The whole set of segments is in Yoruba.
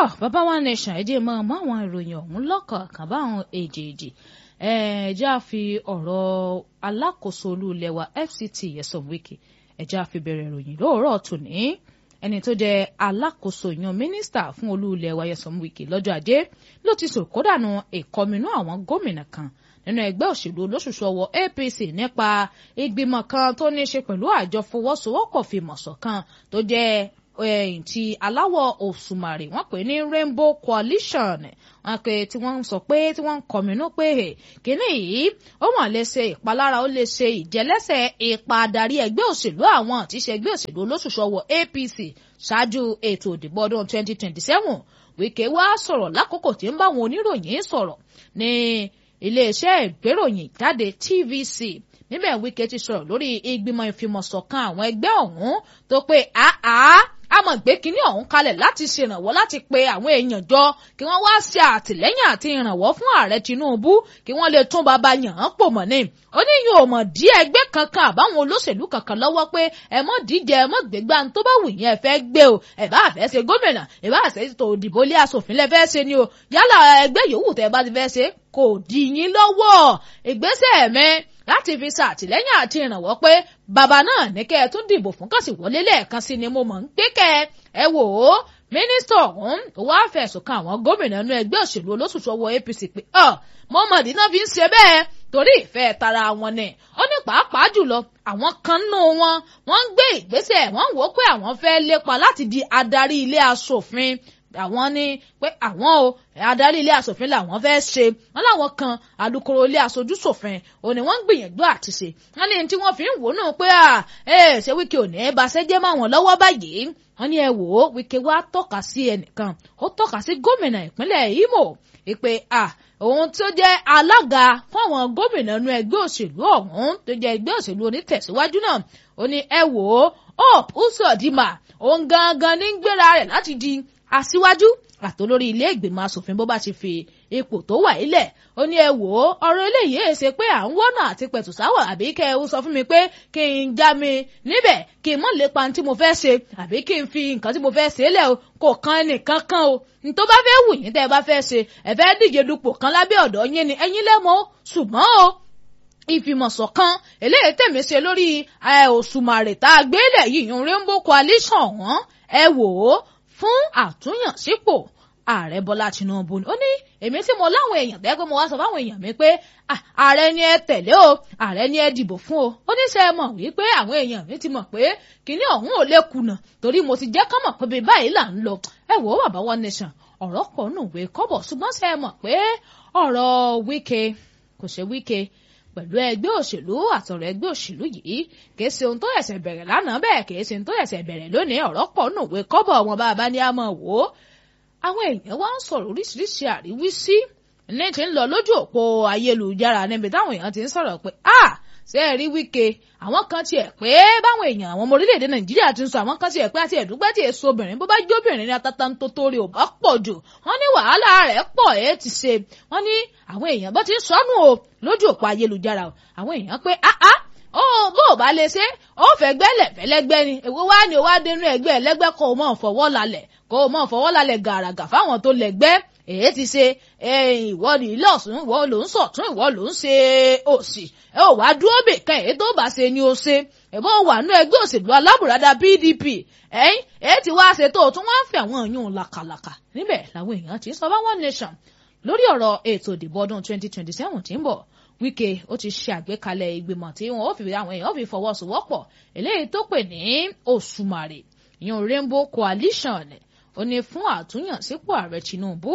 tọ́ bàbá wa nation ẹ jẹ́ mọ́ ọmọ àwọn ìròyìn ọ̀hún lọ́kọ̀ọ̀kan báwọn èjèèjì ẹ̀ẹ́dẹ́ á fi ọ̀rọ̀ alákòóso olú ilẹ̀ wa FCT Nyesom Wike ẹ̀jẹ̀ á fi bẹ̀rẹ̀ ìròyìn lóòrọ̀ tòní ẹni tó jẹ́ alákòóso yan mínísítà fún olú ilẹ̀ wa Nyesom Wike lọ́jọ́ ajé ló ti sòkódànù ìkọminú àwọn gómìnà kan nínú ẹgbẹ́ òṣèlú olóṣùṣù ọwọ́ APC nípa ìgbìmọ̀ kan tó ní í ṣe pẹ̀lú àjọ fọwọ́sowọ́pọ̀ fìmọ̀ṣọ̀ kan tó jẹ́ ẹ̀yìn tí aláwọ̀ òṣùmàrè wọ́n pè ní Rainbow Coalition wọ́n pè tí wọ́n ń sọ pé tí wọ́n ń kọminú pé kínní yìí ó wọ́n lè ṣe ìpalára ó lè ṣe ìjẹ́lẹ́sẹ̀ ipa adarí ẹgbẹ́ òṣèlú àwọn àti iṣẹ́ ẹgbẹ́ òṣèlú olóṣùṣù ọwọ́ APC ṣáájú ètò ìdìbò ọdún 2027 Wike wá sọ̀rọ̀ lákòókò tí ń bá àwọn oníròyìn sọ̀rọ̀ ní iléeṣẹ́ ìgbéròyìn jáde TVC níbẹ̀ Wike ti sọ̀rọ̀ lórí ìgbìmọ̀ ìfimọ̀ṣọ̀kan àwọn ẹgbẹ́ ọ̀hún tó pé àá àmọ̀ gbé kínní ọ̀hún kalẹ̀ láti ṣèrànwọ́ láti pe àwọn èèyàn jọ kí wọ́n wá ṣe àtìlẹ́yìn àti ìrànwọ́ fún ààrẹ Tinubu kí wọ́n lè tún bàbá yàn án pò mọ́ ni. ó ní yóò mọ̀ dí ẹgbẹ́ kankan àbáwọn olóṣèlú kankan lọ́wọ́ pé ẹ mọ̀ díje ẹ mọ̀ gbégbá tó bá wù yín ẹ fẹ́ gbé o ẹ bá fẹ́ ṣe gómìnà ẹ bá fẹ́ tó òdìbò lé aṣòfin lẹ fẹ́ ṣe ni o yálà ẹgbẹ́ yòówù tẹ́ bá ti fẹ́ ṣe kò dí yín lọ́wọ́ ìgbésẹ̀ mẹ́ láti fi ṣàtìlẹ́yìn àti ìrànwọ́ pé bàbá náà ní kẹ́ ẹ tún dìbò fún kàn sí wọlé lẹ́ẹ̀kan sí ni mo mọ̀ ń pé kẹ́ ẹ wò ó mínísítà ọ̀hún wá fẹ̀sùn kan àwọn gómìnà inú ẹgbẹ́ òṣèlú olóṣùṣù ọwọ́ APC pé ọ mọ́mọ́dé náà fi ń ṣe bẹ́ẹ̀ torí ìfẹ́ tara wọn ni ó ní pàápàá jùlọ àwọn kan nù wọn wọ́n ń gbé ìgbésẹ̀ wọ́n wò ó pé àwọn fẹ́ lépa láti di adarí ilé aṣòfin àwọn ní pé àwọn o adarí ilé asòfin làwọn fẹ́ ṣe wọn làwọn kan alukoro ilé aṣojú ṣòfin òní wọ́n ń gbìyànjú àti ṣe wọ́n ní tí wọ́n fi ń wò náà pé à ẹ ṣé Wike ò ní ẹ bá ṣẹ́jẹ́ mọ́ àwọn lọ́wọ́ báyìí wọ́n ní ẹ wò ó Wike wá tọ́ka sí ẹnìkan ó tọ́ka sí gómìnà ìpínlẹ̀ Imo ìpè à òun tó jẹ́ alága fún àwọn gómìnà inú ẹgbẹ́ òṣèlú ọ̀hún tó jẹ́ ẹgbẹ́ òṣèlú onítẹ̀síwájú náà ó ní ẹ wò ó Hope Uzodinma òun gangan ní gbéra rẹ̀ láti di aṣíwájú àtolórí ilé ìgbìmọ̀ asòfin bó bá ti fi ipò tó wà ilẹ̀ ó ní ẹ wò ó ọ̀rọ̀ eléyìí ẹ̀ ṣe pé à ń wọ́nà àti pẹ̀tùsáwọ̀ àbí kẹ́ ẹ sọ fún mi pé kí n já mi níbẹ̀ kí n mọ̀ lépa tí mo fẹ́ ṣe àbí kí n fi nǹkan tí mo fẹ́ ṣe lẹ̀ o kò kan ẹnìkan kan o tó bá fẹ́ wù yín tẹ́ ẹ bá fẹ́ ṣe ẹ fẹ́ díje dupò kan lábẹ́ ọ̀dọ̀ yín ni ẹ̀yin lẹ́mọ̀ ṣùgbọ́n o ìfìmọ̀ṣọ̀kan eléyìí tèmi ṣe lórí òṣùmàrè tá a gbélé yìí yun Rainbow Coalition wọn ẹ wò ó fún àtúnyànsípò ààrẹ bọ́lá tinubu ó ní èmi tí mo láwọn èèyàn bẹ́ẹ̀ pé mo wá sọ fáwọn èèyàn mi pé ààrẹ ni ẹ tẹ̀lé o ààrẹ ni ẹ dìbò fún o ó ní sẹ́ ẹ mọ̀ wípé àwọn èèyàn mi ti mọ̀ pé kinní ọ̀hún ò lè kùnà torí mo ti jẹ́ kán mọ̀ pé bíi báyìí là ń lọ ẹ wò ó bàbá One Nation ọ̀rọ̀ pọ̀ nù wé kọ́bọ̀ ṣùgbọ́n sẹ́ ẹ mọ̀ pé ọ̀rọ̀ Wike kò ṣe Wike pẹ̀lú ẹgbẹ́ òṣèlú àtọ̀rọ̀ ẹgbẹ́ òṣèlú yìí kìí ṣe ohun tó ẹ̀sẹ̀ bẹ̀rẹ̀ lánàá bẹ́ẹ̀ kìí ṣe ohun tó ẹ̀sẹ̀ bẹ̀rẹ̀ lónìí ọ̀rọ̀ pọ̀ nùwé kọ́bọ̀ wọn bá a bá ní a mọ̀ wò ó. àwọn èèyàn wá ń sọ̀rọ̀ oríṣiríṣi àríwísí ní ti ń lọ lójú òpó ayélujára níbi táwọn èèyàn ti ń sọ̀rọ̀ pé a ṣe é rí Wike àwọn kan tiẹ̀ pé báwọn èèyàn àwọn ọmọ orílẹ̀-èdè Nàìjíríà ti ń sọ àwọn kan tiẹ̀ pé àti ẹ̀dúgbẹ́ tí èso obìnrin bó bá jóbìnrin ní atata tó torí ò bá pọ̀ jù wọ́n ní wàhálà rẹ̀ pọ̀ ẹ́ ti ṣe wọ́n ní àwọn èèyàn bó ti ń sọnù o lójú òpó ayélujára o àwọn èèyàn pé áá ó bó o bá lè ṣe ó fẹ́ gbẹ́lẹ̀ fẹ́lẹ́gbẹ́ ni èwo wá ni o wá dénú ẹgbẹ́ ẹlẹ́gbẹ́ kó o mọ̀ fọwọ́ lálẹ̀ kó o mọ̀ fọwọ́ lálẹ̀ gàràgà fáwọn tó lẹ́gbẹ́ èyí ti ṣe ìwọ ni ilé ọ̀sùn ìwọ ló ń sọ̀tún ìwọ ló ń ṣe òsì ẹ ò wá dúró bè kan èyí tó bá ṣe ni o ṣe ẹ̀bọ́ wà nú ẹgbẹ́ òṣèlú alábùradà PDP ẹ̀yìn èyí ti wá ṣe tó o tún wá ń fi àwọn èèyàn làkàlàkà níbẹ̀ làwọn èèyàn ti sọ bá One Nation lórí ọ̀rọ̀ ètò ìdìbò ọdún 2027 tí ń bọ̀ Wike ó ti ṣe àgbékalẹ̀ ìgbìmọ̀ tí wọn ó fi àwọn èèyàn fi fọwọ́sowọ́pọ̀ eléyìí tó pè ní Òṣùmàrè ìyẹn Rainbow Coalition ó ní fún àtúnyànsípò ààrẹ Tinubu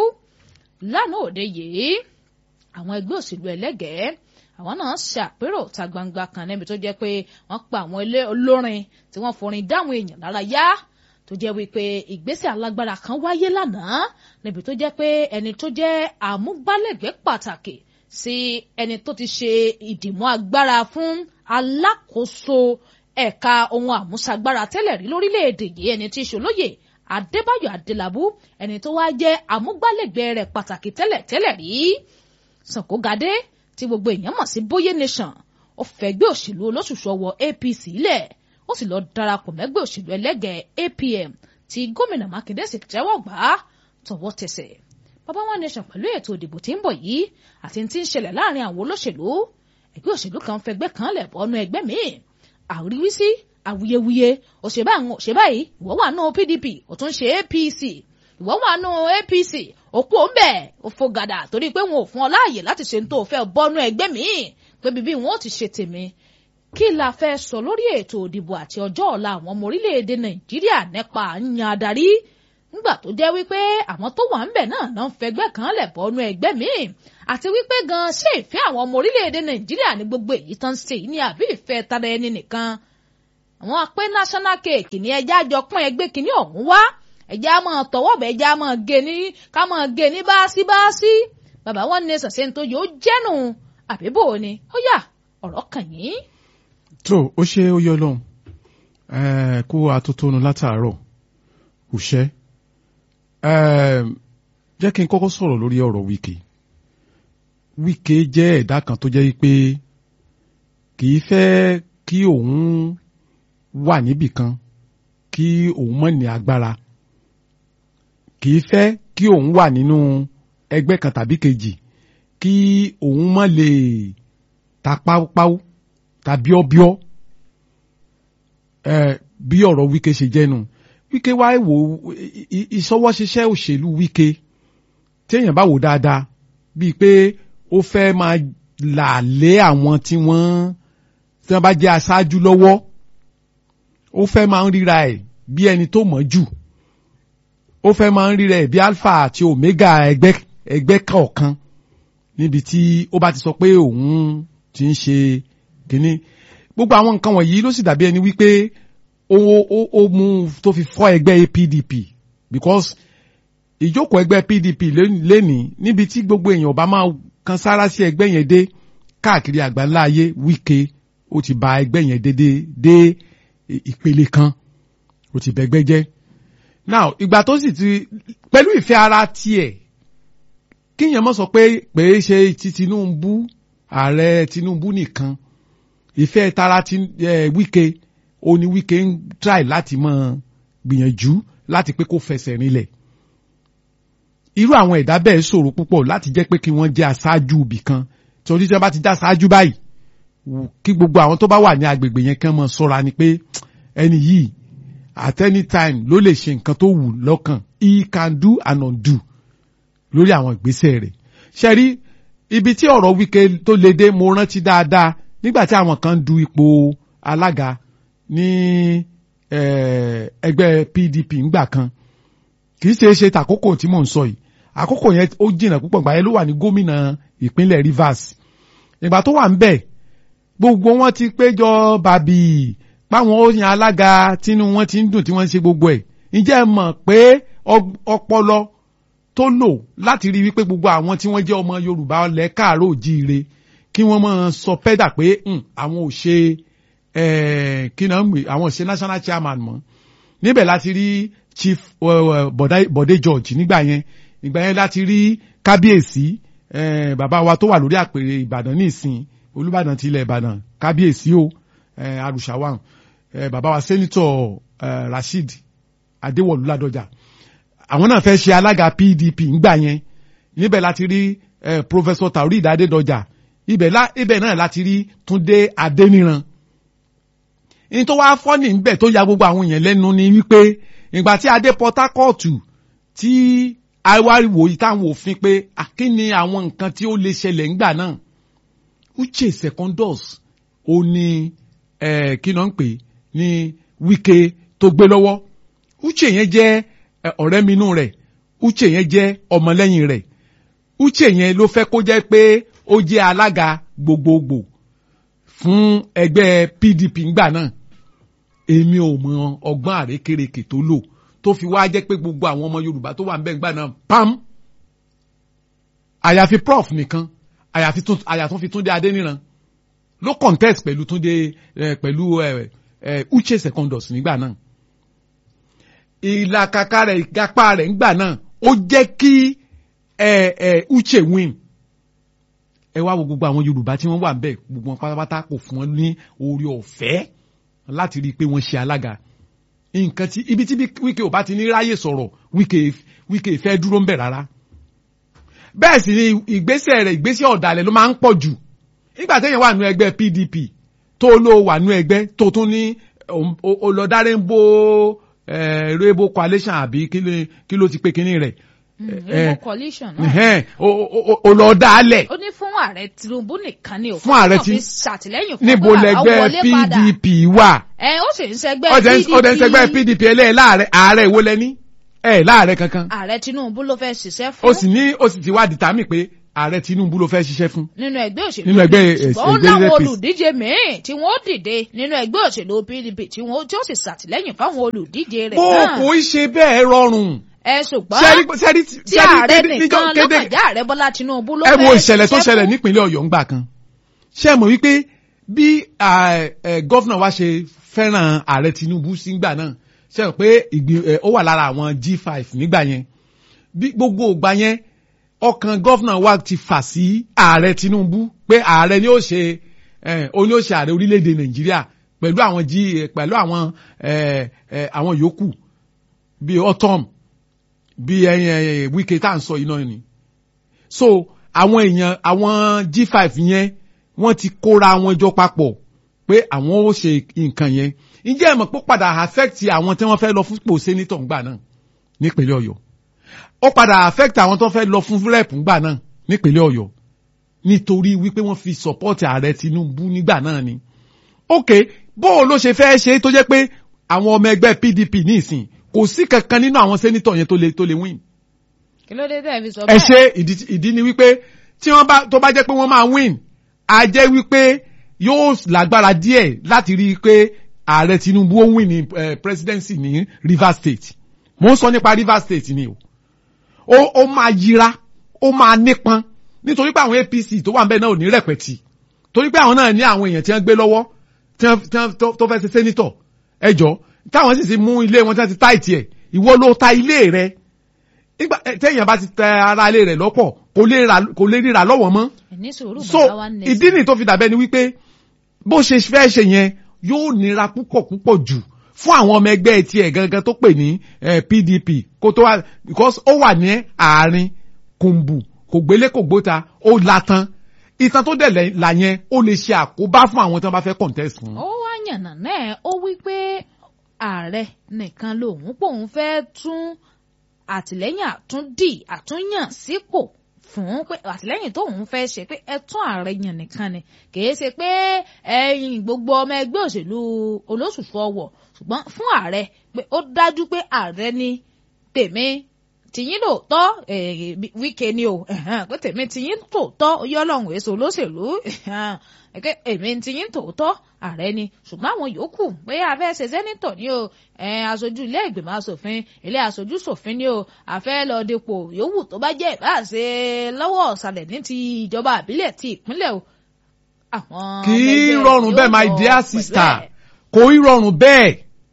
lánàá òde yìí àwọn ẹgbẹ́ òṣèlú ẹlẹ́gẹ̀ẹ́ àwọn náà ṣe àpérò ta gbangba kan níbi tó jẹ́ pé wọ́n pa àwọn ilé olórin tí wọ́n forin dáwọn èèyàn lára yá tó jẹ́ wípé ìgbésẹ̀ alágbára kan wáyé lánàá níbi tó jẹ́ pé ẹni tó jẹ́ àmúgbálẹ́gbẹ̀ẹ́ pàtàkì sí ẹni tó ti ṣe ìdìmọ́ agbára fún alákòóso ẹ̀ka ohun àmúṣagbára tẹ́lẹ̀ rí lórílẹ̀‐èdè yìí ẹni tí í ṣolóyè Adébáyọ̀ Adélabú ẹni tó wá jẹ́ àmúgbálẹ́gbẹ̀ẹ́ rẹ̀ pàtàkì tẹ́lẹ̀ tẹ́lẹ̀ rí Sànkógadé tí gbogbo èèyàn mọ̀ sí Bóyé Nation ó fẹ̀gbẹ́ òṣèlú olóṣùṣù ọwọ́ APC lẹ̀ ó sì lọ darapọ̀ mẹ́gbẹ́ òṣèlú ẹlẹ́gẹ̀ẹ́ APM tí gómìnà Mákindé sì tẹ́wọ́ gbà á tọwọ́ tẹsẹ̀ bàbá One Nation pẹ̀lú ètò ìdìbò tí ń bọ̀ yìí àti tí ń ṣẹlẹ̀ láàrin àwọn olóṣèlú ẹgbẹ́ òṣèlú kan fẹgbẹ́ kan lẹ̀ bọ́nú ẹgbẹ́ míì àríwísí awuyewuye òṣèbá àwọn òṣèbá yìí ìwọ wà nù PDP ó tún ṣe APC ìwọ wà nù APC òkú òǹbẹ òfò gàdà torí pé wọn ò fún ọ láàyè láti ṣe ní tó fẹ́ bọ́nú ẹgbẹ́ míì pé bíbí wọn ò ti ṣe tèmi kí la fẹ́ sọ lórí ètò ìdìbò àti ọjọ́ ọ̀la àwọn ọmọ orílẹ̀-èdè Nàìjíríà nípa yan adarí nígbà tó jẹ́ wípé àwọn tó wà ń bẹ̀ náà náà ń fẹgbẹ́ kan lẹ̀ bọ́nú ẹgbẹ́ míì àti wípé gan ṣé ìfẹ́ àwọn ọmọ orílẹ̀-èdè Nàìjíríà ní gbogbo èyí tán ṣe yìí ní àbí ìfẹ́ tara ẹni nìkan àwọn apẹ́ national cake ní ẹjẹ́ àjọ pọ́n ẹgbẹ́ kìíní ọ̀hún wá ẹjẹ́ á máa tọwọ́ bẹ̀ ẹjẹ́ á máa gé ní ká máa gé ní báásí báásí bàbá One Nation ṣe ń tó yóò jẹ́nu àbíbò ni ó yá ọ̀rọ̀ kàn yín. tó o ṣe ó yọ lọ́hùn kó atótónu látàárọ̀ kò ṣẹ́ jẹ́ kí n kọ́kọ́ sọ̀rọ̀ lórí ọ̀rọ̀ Wike Wike jẹ́ ẹ̀dá kan tó jẹ́ pé kì í fẹ́ kí òun wà níbì kan kí òun mọ̀ ní agbára kì í fẹ́ kí òun wà nínú ẹgbẹ́ kan tàbí kejì kí òun mọ̀ lè ta páúpáú tàbí ọbíọ́ bí ọ̀rọ̀ Wike ṣe jẹ́nu Wike wá wò ìṣọwọ́ṣiṣẹ́ òṣèlú Wike téèyàn bá wò dáadáa bíi pé ó fẹ́ máa là lé àwọn tí wọ́n tí wọ́n bá jẹ́ aṣáájú lọ́wọ́ ó fẹ́ máa ń ríra ẹ̀ bí ẹni tó mọ̀ jù ó fẹ́ máa ń ríra ẹ̀ bí alpha àti omega ẹgbẹ́ ẹgbẹ́ kọ̀ọ̀kan níbi tí ó bá ti sọ pé òun ti ń ṣe kínní gbogbo àwọn nǹkan wọ̀nyí ló sì dàbí ẹni wípé ó ó ó mú tó fi fọ́ ẹgbẹ́ PDP because ìjókòó ẹgbẹ́ PDP lénìí níbi tí gbogbo èèyàn bá máa kan sára sí ẹgbẹ́ yẹn dé káàkiri àgbáńlá ayé Wike ó ti ba ẹgbẹ́ yẹn dé dé dé ìpele kan ó ti bẹgbẹ́ jẹ́ now ìgbà tó sì ti pẹ̀lú ìfẹ́ ara tiẹ̀ kíyàn mọ̀ sọ pé pé ṣe ti Tinubu ààrẹ Tinubu nìkan ìfẹ́ tara ti eh, Wike ó ní Wike ń try láti mọ̀ gbìyànjú láti pé kó fẹsẹ̀ rinlẹ̀ irú àwọn ẹ̀dá bẹ́ẹ̀ ṣòro púpọ̀ láti jẹ́ pé kí wọ́n jẹ́ aṣáájú ibì kan torí tí wọ́n bá ti dá aṣáájú báyìí kí gbogbo àwọn tó bá wà ní agbègbè yẹn kàn mọ́ ṣọ́ra ni pé ẹni yìí at any time ló lè ṣe nǹkan tó wù lọ́kàn he can do and undo lórí àwọn ìgbésẹ̀ rẹ̀ ṣe rí ibi tí ọ̀rọ̀ Wike tó le dé mo rántí dáadáa nígbà tí àwọn kan du ipò alága ní ẹgbẹ́ PDP ńgbà kan kì í ṣe é ṣe tàkókò tí mò ń sọ yìí àkókò yẹn ó jìnnà púpọ̀ gbà yẹn ló wà ní gómìnà ìpínlẹ̀ Rivers ìgbà tó wà ń bẹ̀ gbogbo wọn ti péjọ bàbí páwọn ó yan alága tínú wọn ti ń dùn tí wọ́n ń ṣe gbogbo ẹ̀ ǹjẹ́ ẹ mọ̀ pé ọpọlọ tó lò láti rí wípé gbogbo àwọn tí wọ́n jẹ́ ọmọ Yorùbá lẹ̀ káàárọ̀ òjíire kí wọ́n máa sọ pẹ́dà pé àwọn ò ṣe kí náà ń gbé àwọn ò ṣe national chairman mọ́ níbẹ̀ láti rí chief Bọ̀dé George nígbà yẹn ìgbà yẹn láti rí kábíyèsí bàbá wa tó wà lórí àpèrè Ìbàdàn ní ìsìn Olúbàdàn ti ilẹ̀ Ìbàdàn kábíyèsí o arùsàwà bàbá wa sẹ́nitọ̀ Rasheed Adéwọ̀lú Ládọjà àwọn náà fẹ́ ṣe alága PDP ńgbà yẹn níbẹ̀ láti rí Professor Taurid Adédọjà ibẹ̀ náà láti rí Túndé Adéníran ní tó wá fọ́nì ńbẹ̀ tó ya gbogbo àwọn èèyàn lẹ́nu ni wípé ìgbà tí adé Port Harcourt tí awáriwo yìí táwọn òfin pé àkíní àwọn nǹkan tí ó lè ṣẹlẹ̀ ńgbà náà Uche Secondus ó ní kí náà ń pè ní Wike tó gbé lọ́wọ́ Uche yẹn jẹ́ ọ̀rẹ́ mi inú rẹ̀ Uche yẹn jẹ́ ọmọlẹ́yìn rẹ̀ Uche yẹn ló fẹ́ kó jẹ́ pé ó jẹ́ alága gbogbogbò fún ẹgbẹ́ PDP ńgbà náà èmi ò mọ ọgbọ́n àrékérekè tó lò tó fi wá jẹ́ pé gbogbo àwọn ọmọ Yorùbá tó wà ń bẹ̀ ńgbà náà pam àyàfi prof nìkan àyàfi tún àyàtún fi Túndé Adéníran ló contest pẹ̀lú Túndé pẹ̀lú Uche Secondus nígbà náà ìlàkàkà rẹ̀ ìgapá rẹ̀ ńgbà náà ó jẹ́ kí Uche win ẹ wá wo gbogbo àwọn Yorùbá tí wọ́n wà ń bẹ̀ gbogbo wọn pátápátá kò fún wọn ní orí ọ̀fẹ́ láti rí i pé wọ́n ṣe alága nǹkan tí ibi tí Wike ò bá ti ní ráyè sọ̀rọ̀ Wike Wike fẹ́ dúró ń bẹ̀ rárá bẹ́ẹ̀ sì ni ìgbésẹ̀ rẹ̀ ìgbésẹ̀ ọ̀dàlẹ̀ ló máa ń pọ̀ jù nígbà téèyàn wà nú ẹgbẹ́ PDP tó ló wà nú ẹgbẹ́ tó tún ní olọ́dá rainbow eh, rainbow coalition àbí kí ló- kí ló ti pé kinní rẹ̀ rainbow coalition náà ẹ̀hẹ́n, o- o- olọ́dá alẹ̀ ó ní fún ààrẹ Tinubu nìkan ni o Fún ààrẹ Wọ́n Tin- fi ṣàtìlẹ́yìn fún níbo pé bàbá lẹgbẹ́ wọlé padà. PDP wà ẹ ó sì ń ṣẹgbẹ́ ọdẹ PDP ọdẹ ń sẹgbẹ́ PDP ẹlẹ́ẹ̀ láàrẹ ààrẹ ìwó lẹ́ní ẹ̀ láàrẹ kankan ààrẹ Tinubu ló fẹ́ ṣiṣẹ́ fún ó sì ní ó sì ti wá dìtámì pé ààrẹ Tinubu ló fẹ́ ṣiṣẹ́ fún nínú ẹgbẹ́ òṣèlú Nínú ẹgbẹ́, PDP. eh, ṣùgbọ́n ó ẹgbẹ́ láwọn APC. olùdíje míì tí wọ́n dìde nínú ẹgbẹ́ òṣèlú PDP tí wọ́n tí ó sì ṣàtìlẹ́yìn fáwọn olùdíje rẹ̀ bó náà kò í ṣe bẹ́ẹ̀ rọrùn ẹ ṣùgbọ́n sẹ́rí sẹ́rí tí ààrẹ sẹ́rí nìkan níjọ́ kéde lọ́kànjá ààrẹ Bọ́lá Tinubu ló ẹ fẹ́ wo ìṣẹ̀lẹ̀ tó ṣiṣẹ́ ṣẹlẹ̀ fún. nípínlẹ̀ Ọ̀yọ́ ńgbà kan ṣé ẹ mọ̀ wípé bí gọ́fìnà wa ṣe fẹ́ràn ààrẹ Tinubu sígbà náà ṣe mọ̀ pé ìgbì- ẹ, ó wà lára àwọn G5 nígbà yẹn bí gbogbo ìgbà yẹn ọkàn gọ́fìnà wa ti fà sí ààrẹ Tinubu pé ààrẹ ni ó ṣe ẹ, ó ní ó ṣe ààrẹ orílẹ̀-èdè Nàìjíríà pẹ̀lú àwọn G pẹ̀lú àwọn ẹ, ẹ, àwọn yòókù bíi autumn bíi ẹyin ẹyin Wike tá à ń sọ yìí náà ni so àwọn èèyàn àwọn G5 yẹn wọ́n ti kóra wọn jọ papọ̀ pé àwọn ó ṣe nǹkan yẹn ǹjẹ́ ẹ mọ̀ pé ó padà affect àwọn tí wọ́n fẹ́ lọ fún ipò senator ńgbà náà nípínlẹ̀ Ọ̀yọ́ ó padà affect àwọn tó fẹ́ lọ fún rep ńgbà náà nípínlẹ̀ Ọ̀yọ́ nítorí wípé wọ́n fi support ààrẹ Tinubu nígbà náà ni ok bó o ló ṣe fẹ́ ṣe tó jẹ́ pé àwọn ọmọ ẹgbẹ́ PDP ní ìsìn kò sí kankan nínú àwọn senator yẹn tó lè tó lè win kí ló dé tẹ́ fi sọ ẹ bẹ́ẹ̀ ṣe ìdí ìdí ni wípé tí wọ́n bá tó bá jẹ́ pé wọ́n máa win a jẹ́ wípé yóò lágbára díẹ̀ láti rí i pé ààrẹ Tinubu ó win ní eh, presidency ní Rivers State mo ń sọ nípa Rivers State ni o ó ó máa yira ó máa nípọn nítorí pé àwọn APC tó wà ń bẹ̀ náà ò ní rẹ̀pẹ̀tì torí pé àwọn náà ní àwọn èèyàn tí wọ́n gbé lọ́wọ́ tí wọ́n tí wọ́n tó- tó fẹ́ ṣe sẹ́nitọ̀ ẹjọ́ táwọn sì ti mú ilé wọn tí wọ́n ti táìtì ẹ̀ ìwọ ló ta ilé rẹ̀ nígbà eh, téèyàn bá ti tẹ ara ilé rẹ̀ lọ́pọ̀ kò lè ra kò lè ríra lọ́wọ́ mọ́ ní sùúrù so bàbá wa ní ìdí nìyí tó fi dàbẹ́ ni wípé bó ṣe fẹ́ ṣe yẹn yóò nira púpọ̀ púpọ̀ jù fún àwọn ọmọ ẹgbẹ́ tiẹ̀ gangan tó pè ní eh, PDP kó tó wá because ó wà ní àárín kùnbù kò gbélé kò gbóta ó latan ìtàn tó dẹ̀ lẹ́- là yẹn ó lè ṣe àkóbá fún àwọn tí wọ́n bá fẹ́ contest fún. ó wá yànnà náà ó wí pé ààrẹ nìkan lòun pòun fẹ́ tún àtìlẹ́yìn àtúndì àtúnyàn sípò fún pé àtìlẹ́yìn tóun fẹ́ ṣe pé ẹ tún ààrẹ yàn nìkan ni kìí ṣe pé ẹ̀yin gbogbo ọmọ ẹgbẹ́ òṣèlú olóṣùṣù ọwọ̀ ṣùgbọ́n fún ààrẹ pé ó dájú pé ààrẹ ni tèmi tìyín lóòótọ́ eh, Wike ni o ẹ̀hẹ́n, pé tèmi tìyín tòótọ́ yọ ọlọ́run èso olóṣèlú ẹ̀hẹ́n, ẹ̀kẹ́ èmi tìyín tòótọ́ ààrẹ ni ṣùgbọ́n àwọn yòókù pé abẹ́ ṣe sẹ́nitọ̀ ni o ẹ̀, aṣojú ilé ìgbìmọ̀ asòfin ilé aṣojú ṣòfin ni o àfẹ́ lọ dépò yòówù tó bá jẹ́ ìbá ṣe lọ́wọ́ ọ̀sàlẹ̀ ní ti ìjọba àbílẹ̀ ti ìpínlẹ̀ o. àwọn kì ọmọ í ẹgbẹ́ rọrùn yóò bẹ́ẹ̀ my lọ dear pẹ̀lú sister ẹ̀. kò í rọrùn bẹ́ẹ̀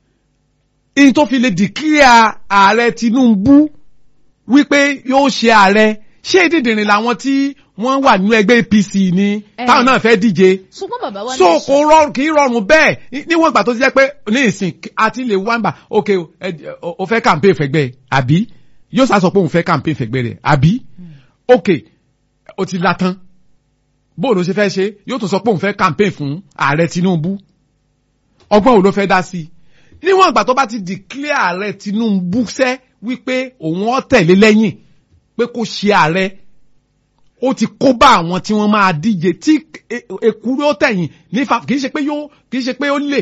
ìyí tó fi lè declare ààrẹ Tinubu wípé yóò ṣe ààrẹ ṣé dídìrín làwọn tí wọ́n wà nínú ẹgbẹ́ APC ni Eh. táwọn náà fẹ́ díje ṣùgbọ́n bàbá wa so ní kò rọrùn kì í rọrùn bẹ́ẹ̀ níwọ̀n ìgbà tó ti jẹ́ pé ní ìsìn àti lè wá ń bà ok ẹ- o o fẹ́ campaign fẹ́gbẹ́ àbí yóò sá sọ pé òun fẹ́ campaign fẹ́gbẹ́ rẹ̀ àbí ok o ti la tán bóòlù ṣe fẹ́ ṣe yóò tún sọ pé òun fẹ́ campaign fún ààrẹ Tinubu ọgbọ́n wo ló fẹ́ dá sí i níwọ̀n ìgbà tó bá ti declare ààrẹ Tinubu sẹ́ wípé òun ọ̀ tẹ̀lé lẹ́yìn pé kó ṣe ààrẹ ó ti kó bá àwọn tí wọ́n máa díje tí e- èkúrú ó tẹ̀yìn nífa kì í ṣe pé yóò kì í ṣe pé ó lè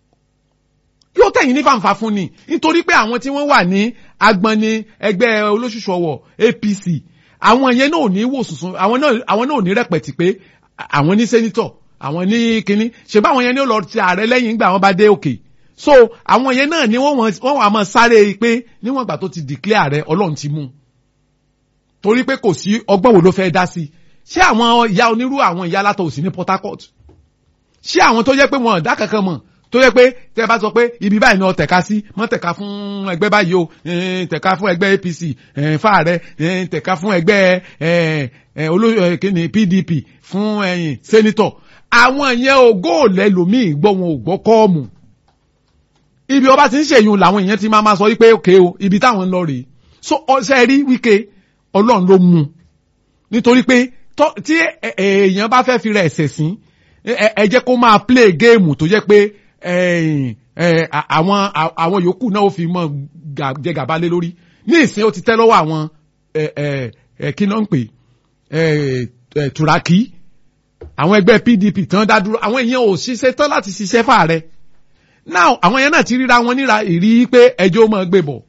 yóò tẹ̀yìn ní fàǹfà fún ni nítorí pé àwọn tí wọ́n wà ní agbọnni ẹgbẹ́ olóṣùṣù ọwọ̀ APC àwọn yẹn náà ò ní wò sùsùn àwọn náà àwọn náà ò ní rẹpẹtì pé àwọn ní sẹ́nitọ̀ àwọn ní kínní ṣe bá àwọn yẹn ní ó lọ ti ààrẹ lẹ́yìn nígbà wọn bá dé òkè so àwọn yẹn náà ni wọ́n wọ́n wọ́n wà máa sáré pé níwọ̀n ìgbà tó ti declare ààrẹ ọlọ́run ti mú un torí pé kò sí ọgbọ́n wo ló fẹ́ dá sí ṣé àwọn ìyá onírú àwọn ìyá látọ̀ òsì ní Port Harcourt ṣé àwọn tó jẹ́ pé wọn ò dá kankan mọ̀ tó jẹ́ pé tẹ́ bá sọ pé ibi báyìí ni ọ tẹ̀ka sí mọ́ tẹ̀ka fún ẹgbẹ́ báyìí o eh, tẹ̀ka fún ẹgbẹ́ APC eh, fáàrẹ eh, tẹ̀ka fún ẹgbẹ́ eh, eh, olóyè eh, kíni PDP fún ẹ̀yìn sẹ́nitọ̀ àwọn yẹn ò góòlẹ́ lòmíì gbọ́ wọn ò gbọ́ kọ́ọ̀mù ibi ọba ti ń ṣèyún làwọn èèyàn ti máa ma sọ wípé òkè o ibi táwọn ń lọ rèé so ọsẹ rí Wike Ọlọ́run ló mú un nítorí pé tí èèyàn bá fẹ́ fi rẹ̀ ẹ̀sẹ̀ sí ẹ jẹ́ kó máa play game tó jẹ́ pé àwọn àwọn yòókù náà ó fi mọ́ jẹ gàba lé lórí ní ìsìn ó ti tẹ́ lọ́wọ́ àwọn kí náà ń pè Turaki àwọn ẹgbẹ́ PDP tán dá dúró àwọn èèyàn ò ṣiṣẹ́ tán láti ṣiṣẹ́ fàárẹ̀ now àwọn yẹn náà ti ríra wọn níra ìrí pé ẹjọ́ máa gbé bọ̀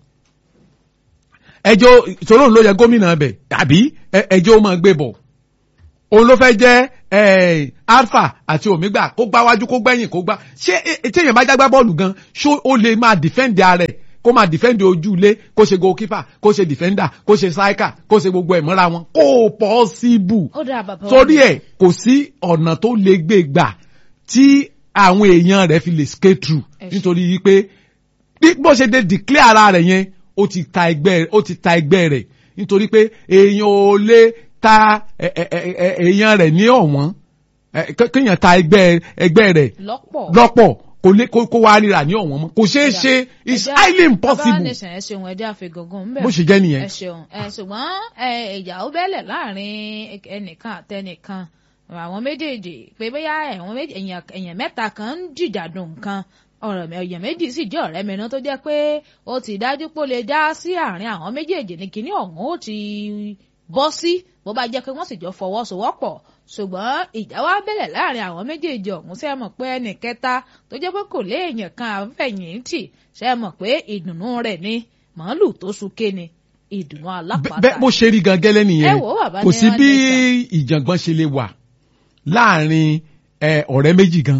ẹjọ́ ìṣòro ló yẹ gómìnà bẹ̀ tàbí ẹjọ́ máa gbé bọ̀ òun ló fẹ́ jẹ́ alpha àti omega kó gbá wájú kó gbẹ̀yìn kó gbá ṣé téèyàn bá jágbá bọ́ọ̀lù gan ṣó ó lè máa defend ara ẹ̀ kó máa defend ojú ilé kó ṣe goalkeeper kó ṣe defender kó ṣe striker kó ṣe gbogbo ẹ̀ mọ́ra wọn kó possible torí ẹ̀ kò sí ọ̀nà tó lè gbé gbà tí àwọn èèyàn rẹ̀ fi lè skate through nítorí wípé bó ṣe dé declare ara rẹ̀ yẹn ó ti ta ẹgbẹ́ ó ti ta ẹgbẹ́ rẹ̀ nítorí pé èèyàn ò lè ta èèyàn rẹ̀ ní ọ̀wọ́n kéèyàn ta ẹgbẹ́ ẹgbẹ́ rẹ̀ lọ́pọ̀ kò lè kó wá ríra ní ọ̀wọ́n mọ́ kò ṣeé ṣe it's highly impossible. ẹ ṣeun ẹjẹ àfigàngàn ń bẹ. bó ṣe jẹ́ nìyẹn. ẹ ṣeun ẹ ṣùgbọ́n ìjà ó bẹ́lẹ̀ láàrin ẹnìkan àtẹnìkan àwọn méjèèjì pé bóyá èèyàn mẹ́ta kan ń jìjàdùn nǹkan ọ̀rọ̀ èèyàn méjì sì jẹ́ ọ̀rẹ́ mẹ́rin tó jẹ́ pé ó ti dájú pé ó lè dá sí àárín àwọn méjèèjì ní kinní ọ̀hún ó ti bọ́ sí bó bá jẹ́ pé wọ́n sì jọ fọwọ́sowọ́pọ̀ ṣùgbọ́n ìjà wá bẹ̀rẹ̀ láàrin àwọn méjèèjì ọ̀hún ṣe mọ̀ pé ẹnì kẹta tó jẹ́ pé kò léèyàn kan àfẹ̀yìntì ṣe mọ̀ pé ìdùnnú rẹ̀ ni màálù tó súnké ni ìdùnnú alápàtà. bẹ́ẹ̀ bó ṣe rí gan gẹ́lẹ́ nìyẹn kò sí bí ìjàngbọ̀n ṣe lè wà láàrin ọ̀rẹ́ méjì gan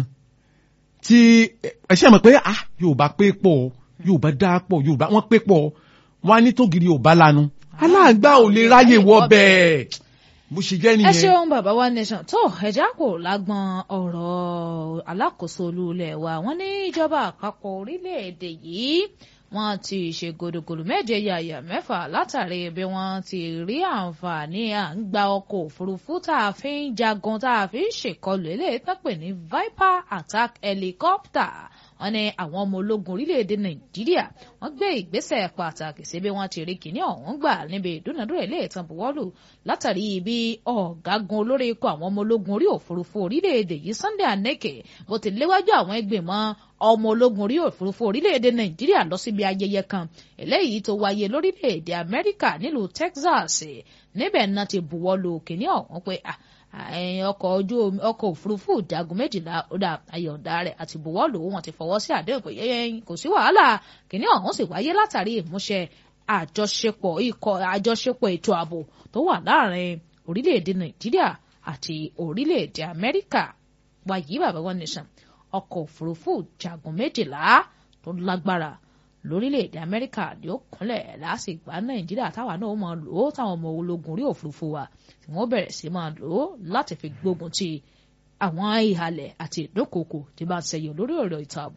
tí ẹ ṣe mọ̀ pé ah Yorùbá pé pọ̀ Yorùbá dá pọ̀ Yorùbá wọ́n pé pọ̀ wọ́n á ní tògìrì Yorùbá lanu aláàgbá ò lè ráyè wọ bẹ́ẹ̀ bó ṣe jẹ́ nìyẹn. ẹ ṣeun bàbá wa nation tó ẹja kò lágbọn ọ̀rọ̀ alákòóso olúlẹ̀ wa wọ́n ní ìjọba àpapọ̀ orílẹ̀-èdè yìí wọ́n ti ṣe gòdògòdò méje yàyà mẹ́fà látàrí bí wọ́n ti rí àǹfààní à ń gba ọkọ̀ òfurufú tá a fi ń jagun tá a fi ń ṣèkọlù eléyìí tó pè ní Viper attack helicopter wọ́n ní àwọn ọmọ ológun orílẹ̀-èdè nàìjíríà wọ́n gbé ìgbésẹ̀ pàtàkì sí bí wọ́n ti rí kìíní ọ̀hún gbà níbi ìdúnadúrà ilé ìtàn buwọ́lù látàrí bí ọ̀gágun olórí ikọ̀ àwọn ọmọ ológun orí òfurufú orílẹ̀-èdè yìí Sunday Aneke bó ti léwájú àwọn ìgbìmọ̀ ọmọ ológun orí òfurufú orílẹ̀-èdè nàìjíríà lọ síbi ayẹyẹ kan eléyìí tó wáyé lórílẹ̀-èdè amẹ́ríkà nílùú Texas níbẹ̀ náà ti buwọ́lù kìíní ọ̀hún pé ọkọ̀ ojú omi ọkọ̀ òfurufú ìjagun méjìlá ọ̀dà ayọ̀ǹda rẹ̀ àti buwọ́lù wọn ti fọwọ́ sí àdéhùn pé yẹ́yẹ́ kò sí wàhálà kìíní ọ̀hún sì wáyé látàrí ìmúṣẹ àjọṣepọ̀ ikọ̀ àjọṣepọ̀ ètò ààbò tó wà láàrin orílẹ̀-èdè nàìjíríà àti orílẹ̀-èdè amẹ́ríkà wáyé bàbá wọn nìṣàn ọkọ̀ òfurufú ìjagun méjìlá tó lágbára lórílẹ̀‐èdè amẹ́ríkà ni ó kúnlẹ̀ lásìgbà nàìjíríà táwa náà máa lò ó táwọn ọmọ ológun orí òfurufú wa tí wọ́n bẹ̀rẹ̀ sí máa lò ó láti fi gbógun ti àwọn ìhàlẹ̀ àti ìdúnkokò tí bá ń ṣẹyọ lórí ọ̀rọ̀ ètò ààbò.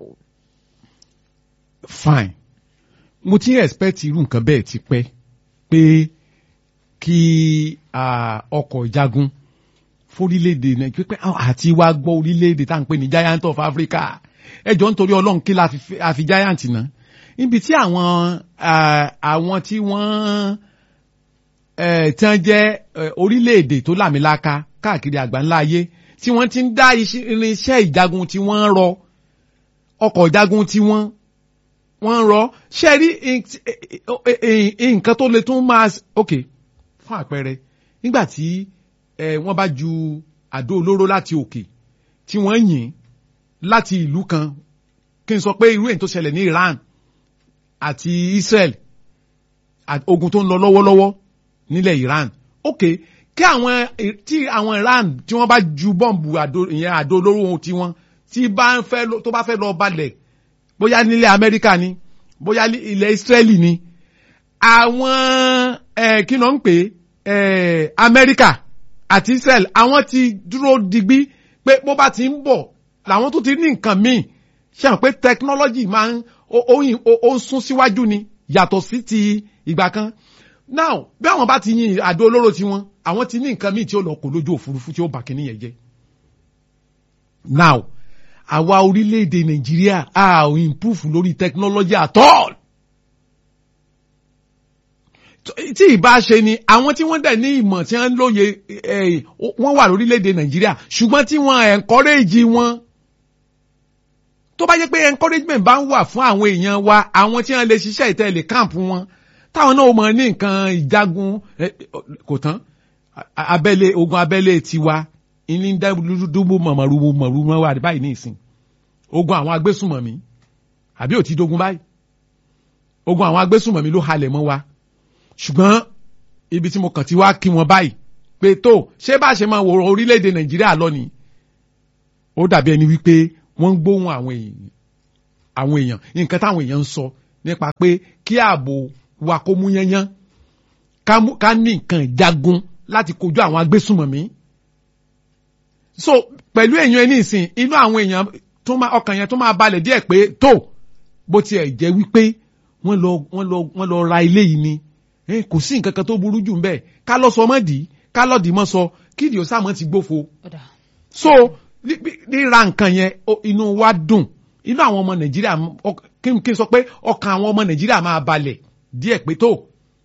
fine mo ti ń expect irú nǹkan bẹ́ẹ̀ ti pẹ́ pé kí ọkọ̀ ìjagun fórílẹ̀-èdè nàìjíríà pé àti wá gbọ́ orílẹ̀-èdè tá à ń pè ní giant of Africa ẹjọ́ nítorí ọlọ́run kí la fi giant náà níbi tí àwọn àwọn tí wọ́n tí wọ́n jẹ́ orílẹ̀-èdè tó làmìlaka káàkiri àgbáńlá ayé tí wọ́n ti ń dá irinṣẹ́ ìjagun tí wọ́n ń rọ ọkọ̀ ìjagun tí wọ́n wọ́n ń rọ ṣe rí nǹkan tó lè tún máa ok fún àpẹẹrẹ nígbà tí wọ́n bá ju àdó olóró láti òkè tí wọ́n yìn láti ìlú kan kí n sọ pé irú èyí tó ṣẹlẹ̀ ní Iran àti Israel ogun tó ń lọ lọ́wọ́lọ́wọ́ nílẹ̀ Iran ok kí àwọn tí àwọn Iran tí wọ́n bá ju bọ́ǹbù ìyẹn àdó olóró tiwọn tí bá ń fẹ́ tó bá fẹ́ lọ balẹ̀ bóyá nílẹ̀ Amẹ́ríkà ni bóyá ilẹ̀ Israeli ni àwọn kí ló ń pè Amẹ́ríkà àti Israel àwọn ti dúró digbí pé bó bá ti ń bọ̀ làwọn tó ti ní nǹkan míì ṣe hàn pé technology máa ń ó ń sún síwájú ni yàtọ̀ sí ti ìgbà kan now bí àwọn bá ti yin àdó olóró tiwọn àwọn ti ní nǹkan míì tí ó lọ kó lójú òfurufú tí ó bà kíní yẹn jẹ́ now àwa orílẹ̀-èdè Nàìjíríà a ò improve lórí technology at all tí ìbá ṣe ni àwọn tí wọ́n dẹ̀ ní ìmọ̀ tí wọ́n lóye eh, wọ́n wà lórílẹ̀‐èdè nàìjíríà ṣùgbọ́n tí wọ́n encourage wọn tó bá jẹ́ pé encouragement bá ń wà fún àwọn èèyàn wa àwọn tí wọ́n lè ṣiṣẹ́ ìtẹ̀lé camp wọn táwọn náà mọ̀ ní nǹkan ìjagun eh, kò tán a- abẹ́lé ogun abẹ́lé tiwa ní dúbò mọ̀mọ́rú mọ̀rú mọ́ wà báyìí ní ìsìn ogun àwọn agbésùmọ̀mí àbí ò ti dogun báyìí ogun àwọn agbésùmọ̀mí ló halẹ̀ mọ́ wa ṣùgbọ́n ibi tí mo kàn ti wá kí wọn báyìí pé tó ṣé bá ṣe máa wòrán orílẹ̀-èdè nàìjíríà lọ ni ó dàbí ẹni wípé wọ́n ń gbóhùn àwọn èèyàn àwọn èèyàn nǹkan táwọn èèyàn ń sọ nípa pé kí ààbò wa kó mú yányán ká mú- ká ní nǹkan ìjagun láti kojú àwọn agbésùmọ̀mí so pẹ̀lú èèyàn ẹni ìsìn inú àwọn èèyàn tó máa ọkàn yẹn tó máa balẹ̀ díẹ̀ pé tó bó tiẹ̀ jẹ́ wípé wọ́n lọ wọ́n lọ wọ́n lọ ra ilé yìí ni Eh, kò sí nǹkan kan tó burú jù ń bẹ́ẹ̀ ká lọ sọ mọ́ dì í ká lọ dì í mọ́ sọ kí ìdí òsàmọ́ ti gbófo ọ̀dà so ní- bí- ríra nǹkan yẹn ó- inú wa dùn inú àwọn ọmọ nàìjíríà ọ- kí n kí n sọ pé ọkàn àwọn ọmọ nàìjíríà máa balẹ̀ díẹ̀ pé tó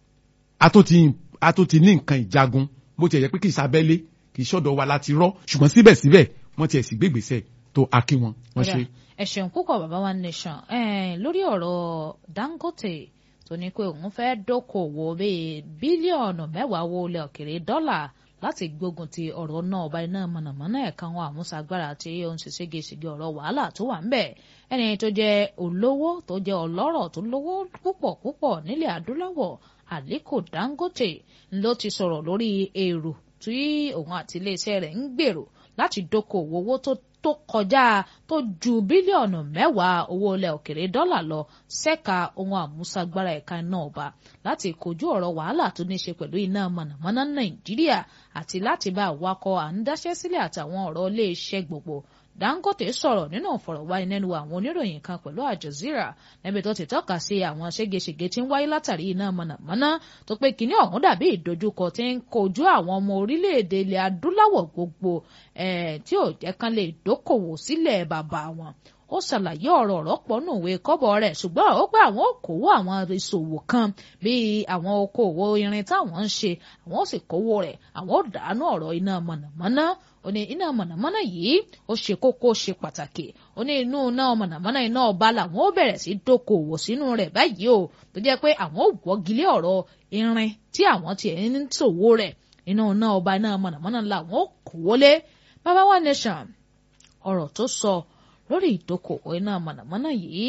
a tó ti a tó ti ní nǹkan ìjagun bó ti yẹ pé kì í sábẹ́lé kì í ṣọ̀dọ̀ wa láti rọ́ ṣùgbọ́n síbẹ̀síbẹ̀ wọ́n ti ẹ̀ sì gbégbèsè tó a kí wọn wọ́n Ọ̀dà, ṣe. ẹ ṣeun púpọ̀ bàbá wa nation Eh, lórí ọ̀rọ̀ Dangote tó ní pé òun fẹ́ dókòwò bíi bílíọ̀nù mẹ́wàá owó ilẹ̀ òkèrè dọ́là láti gbógun ti ọ̀rọ̀ náà ọba iná mọ̀nàmọ́ná ẹ̀ka àwọn àmúṣagbára tí ó ń ṣe ségesège ọ̀rọ̀ wàhálà tó wà ń bẹ̀ ẹni tó jẹ́ olówó tó jẹ́ ọlọ́rọ̀ tó lówó púpọ̀ púpọ̀ nílẹ̀ adúláwọ̀ Aliko Dangote ló ti sọ̀rọ̀ lórí èrò tí òun àti iléeṣẹ́ rẹ̀ ń gbèrò láti dókòwò owó tó tó kọjá tó ju bílíọ̀nù mẹ́wàá owó ilẹ̀ òkèrè dọ́là lọ ṣẹ́ka ohun àmúṣagbára ẹ̀ka iná ọba láti kojú ọ̀rọ̀ wàhálà tó ní ṣe pẹ̀lú iná mọ̀nàmọ́ná nàìjíríà àti láti bá àwakọ̀ à ń dáṣẹ́ sílẹ̀ àtàwọn ọ̀rọ̀ iléeṣẹ́ gbogbo Dangote sọ̀rọ̀ nínú ìfọ̀rọ̀wánilẹ́nuwò àwọn oníròyìn kan pẹ̀lú Al Jazeera níbi tó ti tọ́ka sí àwọn ségesège tí ń wáyé látàrí iná mọ̀nàmọ́ná tó pé kinní ọ̀hún dàbí ìdojúkọ tí ń kojú àwọn ọmọ orílẹ̀-èdè ilẹ̀ adúláwọ̀ gbogbo eh, tí ò jẹ́ kán lè dókòwò sílẹ̀ bàbá wọn ó ṣàlàyé ọ̀rọ̀ rọ́pọ̀ nùwé kọ́bọ̀ rẹ̀ ṣùgbọ́n ó pé àwọn òkòwò àwọn ìṣòwò kan bíi àwọn okòwò irin táwọn ń ṣe àwọn ó sì kówó rẹ̀ àwọn ó dànù ọ̀rọ̀ iná mọ̀nàmọ́ná ó ní iná mọ̀nàmọ́ná yìí ó ṣe kókó ṣe pàtàkì ó ní inú iná mọ̀nàmọ́ná iná ọba làwọn ó bẹ̀rẹ̀ sí dókòwò sínú rẹ̀ báyìí o tó jẹ́ pé àwọn ò wọ́gilé ọ̀rọ̀ irin tí àwọn tiẹ̀ ń ṣòwò rẹ̀ inú iná ọba iná mọ̀nàmọ́ná làwọn ó kówó lé bàbá wa nation ọ̀rọ̀ tó sọ lórí ìdókòwò iná mọ̀nàmọ́ná yìí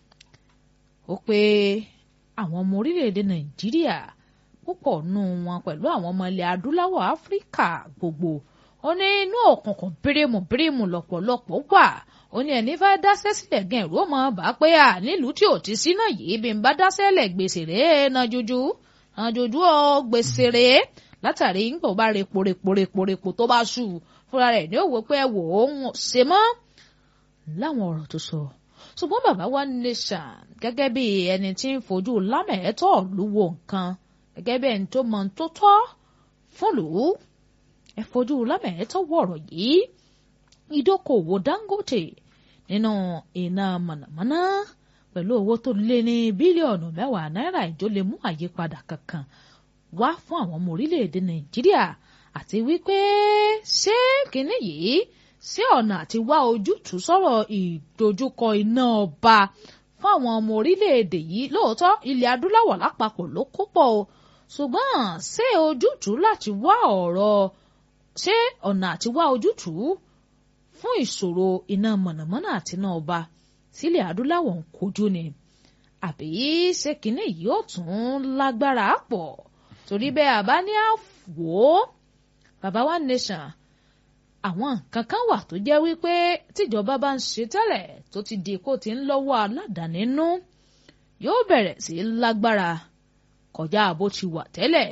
ó pé àwọn ọmọ orílẹ̀-èdè nàìjíríà púpọ̀ nù wọn pẹ̀lú àwọn ọmọ ilẹ̀ adúláwọ̀ áfíríkà gbogbo ó ní inú òkùnkùn bírímù bírímù lọ́pọ̀lọpọ̀ wà ó ní ẹni fẹ́ dáṣẹ́ sílẹ̀ gan ẹ̀rú ọmọ bá pé à nílùú tí ò ti sí náà yìí bí n bá dáṣẹ́ lẹ̀ gbèsè rèé na jojú na jojú ọ gbèsè rèé látàrí ńgbà ó bá repo repo repo repo tó bá ṣù fúnra rẹ̀ ní òwò pé ẹ wò ó ń ṣe mọ́ láwọn ọ̀rọ̀ tó sọ ṣùgbọ́n bàbá wa nation gẹ́gẹ́ bí ẹni tí ń fojú lámẹ̀ẹ́tọ́ lúwo nǹkan gẹ́gẹ́ bí ẹni tó mọ ohun tó tọ́ fún lù ú ẹ fojú lámẹ̀ẹ́tọ́ wọ̀rọ̀ yìí ìdókòwò Dangote nínú iná mọ̀nàmọ́ná pẹ̀lú owó tó lé ní bílíọ̀nù mẹ́wàá náírà ìjọ lè mú àyípadà kankan wá fún àwọn ọmọ orílẹ̀-èdè Nàìjíríà àti wípé ṣé kínní yìí sí ọ̀nà àti wá ojútùú sọ̀rọ̀ ìdojúkọ iná ọba fún àwọn ọmọ orílẹ̀-èdè yìí lóòótọ́ ilẹ̀ adúláwọ̀ lápapọ̀ ló kó pọ̀ o ṣùgbọ́n ṣé ojútùú láti wá ọ̀rọ̀ ṣé ọ̀nà àti wá ojútùú fún ìṣòro iná mọ̀nàmọ́ná àti iná ọba sílẹ̀ adúláwọ̀ ń kojú ni àbí ṣé kínní yìí ó tún lágbára pọ̀ torí bẹ́ẹ̀ àbá ní àwò bàbá wa nation àwọn nǹkan kan wà tó jẹ́ wípé tíjọba bá ń ṣe tẹ́lẹ̀ tó ti di kó ti ń lọ́wọ́ aládàáni nú yóò bẹ̀rẹ̀ sí lágbára kọjá bó ti wà tẹ́lẹ̀.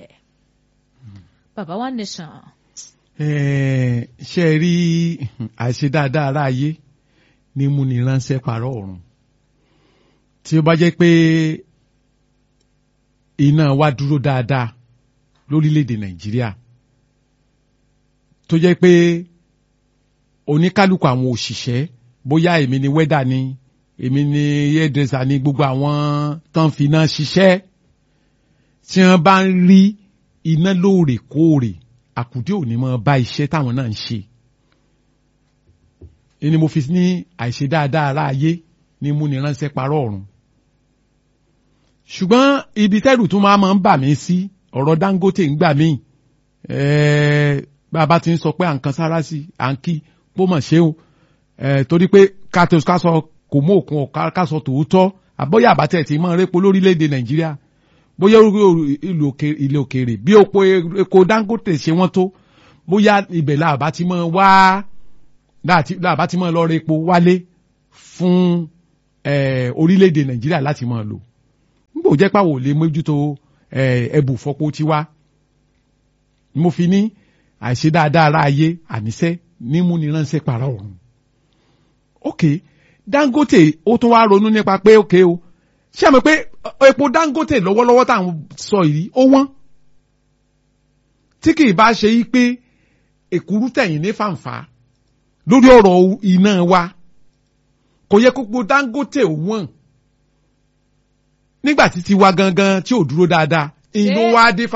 bàbá wa nation. ṣe rí àṣe dáadáa ara ayé ní mú ni ránṣẹ́ parọ́ ọ̀run tí ó bá jẹ́ pé iná wa dúró dáadáa lórílẹ̀‐èdè nàìjíríà tó jẹ́ pé oníkálukú àwọn òṣìṣẹ́ bóyá èmi ni wẹ́dà ni èmi ni hairdresser ni gbogbo àwọn tán fi iná ṣiṣẹ́ tí wọ́n bá ń rí iná lóòrèkóòrè àkùdé òní mọ́ bá iṣẹ́ táwọn náà ń ṣe ni mo fi ní àìṣe dáadáa ara ayé ní múni ránṣẹ́ parọ́ ọ̀run ṣùgbọ́n ibi tẹ́rù tún máa ń bà mí sí ọ̀rọ̀ Dangote ń gbà mí bàbá ti ń sọ pé à ń kan sára sí à ń kí bó mọ̀ ṣe o torí pé ká sọ kò mú òkun ọ̀ká ká sọ tòótọ́ àbọ̀yà àbátẹ̀ tí mọ̀ répo lórílẹ̀‐èdè Nàìjíríà bóyá ilé òkèèrè bí òpó epo Dangote ṣe wọ́n tó bóyá ibẹ̀ làbá ti mọ̀ wá làbá ti mọ̀ lọ rẹ epo wálé fún orílẹ̀‐èdè Nàìjíríà láti mọ̀ lò nígbà ó jẹ́ pàwọ̀ lè mójútó ẹbù fọpo tiwa mo fi ní àìṣe dáadáa ara ayé àníṣe nímú ni ránṣẹ́ para ọ̀run. ok Dangote ó tún wá ronú nípa pé ok o ṣé àmì pé epo Dangote lọ́wọ́lọ́wọ́ tá à ń sọ yìí ó wọ́n tí kì í bá ṣe yí pé èkúrú tẹ̀yìn ní fàǹfà lórí ọ̀rọ̀ iná wa kò yẹ kó gbó Dangote ò wọ́n nígbà tí tiwa gangan tí ò dúró dáadáa ìlú wa dé